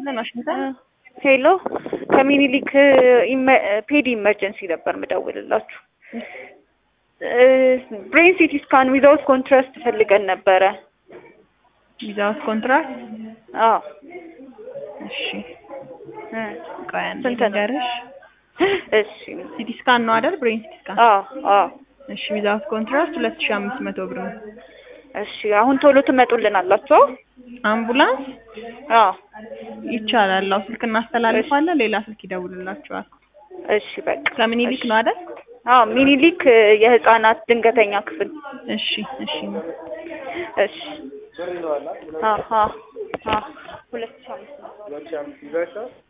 ይስጥልን ዋሽንግተን ሄሎ ከሚኒሊክ ፔዲ ኢመርጀንሲ ነበር ምደውልላችሁ። ብሬን ሲቲ ስካን ዊዛውት ኮንትራስት ፈልገን ነበረ። ዊዛውት ኮንትራክት አዎ እሺ እ ቆይ አንዴ ስንት ነው? ልንገርሽ እሺ ሲቲ ስካን ነው አይደል ብሬን ሲቲ ስካን አዎ አዎ እሺ ዊዛውት ኮንትራክት ሁለት ሺህ አምስት መቶ ብር ነው እሺ አሁን ቶሎ ትመጡልን አላችሁ? አምቡላንስ አዎ ይቻላል አዎ ስልክ እናስተላልፋለን ሌላ ስልክ ይደውልላችኋል እሺ በቃ ከምኒልክ ነው አይደል አዎ ሚኒሊክ የህፃናት ድንገተኛ ክፍል እሺ እሺ እሺ አሀ አዎ ሁለት ሺህ አምስት መቶ